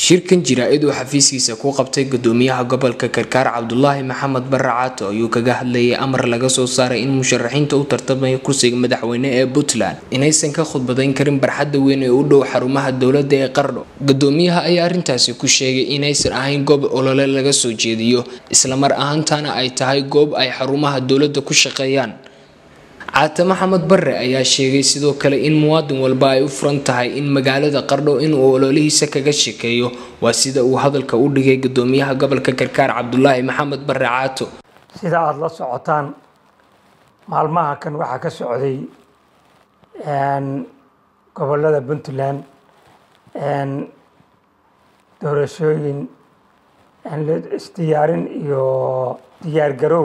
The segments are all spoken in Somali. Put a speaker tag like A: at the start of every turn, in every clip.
A: shirkan jira-id uu xafiiskiisa ku qabtay gudoomiyaha gobolka karkaar cabdulaahi maxamed bare caato ayuu kaga hadlayay amar laga soo saaray in musharaxiinta u tartamaya kursiga madaxweyne ee puntland inaysan ka khudbadayn karin barxadda weyn ee u dhow xarumaha dowladda ee qardho gudoomiyaha ayaa arrintaasi ku sheegay inaysan ahayn goob olole laga soo jeediyo islamar ahaantaana ay tahay goob ay xarumaha dowladda ku shaqeeyaan caate maxamed bare ayaa sheegay sidoo kale in muwaadin walba ay u furan tahay in magaalada qardho inuu ololihiisa kaga shekeeyo waa sida uu hadalka u dhigay gudoomiyaha gobolka karkaar cabdulaahi maxamed bare caato
B: sida aada la socotaan maalmaha kan waxaa ka socday gobolada puntland doorashooyin isdiyaarin iyo diyaargarow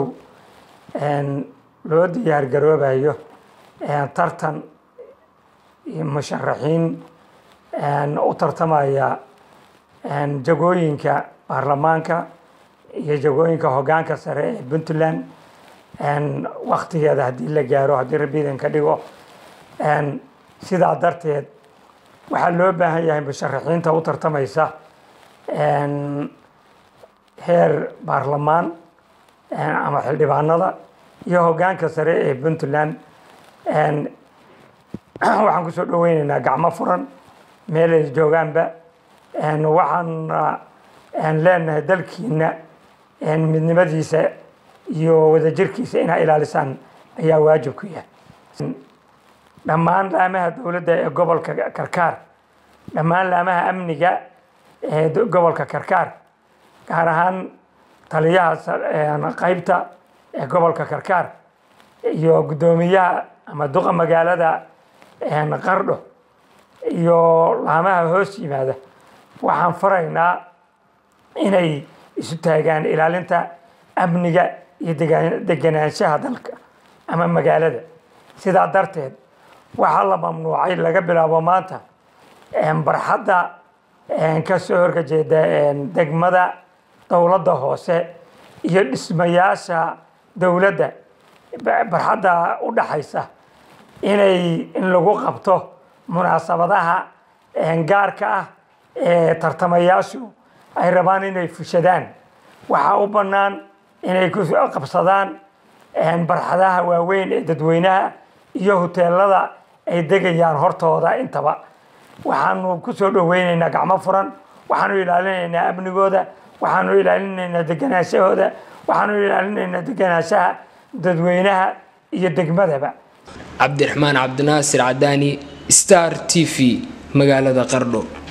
B: loo diyaar garoobayo tartan iyo musharaxiin u tartamaya jagooyinka baarlamaanka iyo jagooyinka hoggaanka sare ee puntland waktigeeda haddii la gaaro haddii rabbiidan ka dhigo sidaa darteed waxaa loo baahan yahay musharaxiinta u tartamaysa heer baarlamaan ama xildhibaanada iyo hoggaanka sare ee puntland waxaan kusoo dhaweyneynaa gacmo furan meel ay joogaanba waxaan leenahay dalkiina midnimadiisa iyo wadajirkiisa inaa ilaalisaan ayaa waajib ku yahay dhammaan laamaha dowladda ee gobolka karkaar dhammaan laamaha amniga ee gobolka karkaar gaar ahaan taliyaha qaybta ee gobolka karkaar iyo guddoomiyaha ama duqa magaalada qardho iyo laamaha hoos yimaada waxaan faraynaa inay isu taagaan ilaalinta amniga iyo deganaanshaha dalka ama magaalada sidaa darteed waxaa la mamnuucay laga bilaabo maanta barxadda kasoo horkajeeda degmada dowladda hoose iyo dhismayaasha dowladda barxadda u dhaxaysa inay in lagu qabto munaasabadaha gaarka ah ee tartamayaashu ay rabaan inay fushadaan waxaa u bannaan inay ku qabsadaan barxadaha waaweyn ee dadweynaha iyo huteelada ay degayaan hortooda intaba waxaanu ku soo dhaweyneynaa gacmo furan waxaanu ilaalinaynaa amnigooda waxaanu ilaalinaynaa deganaashahooda waxaanu ilaalinaynaa deganaanshaha dadweynaha iyo degmadaba
A: cabdiraxmaan cabdinaasir cadaani star t v magaalada qardho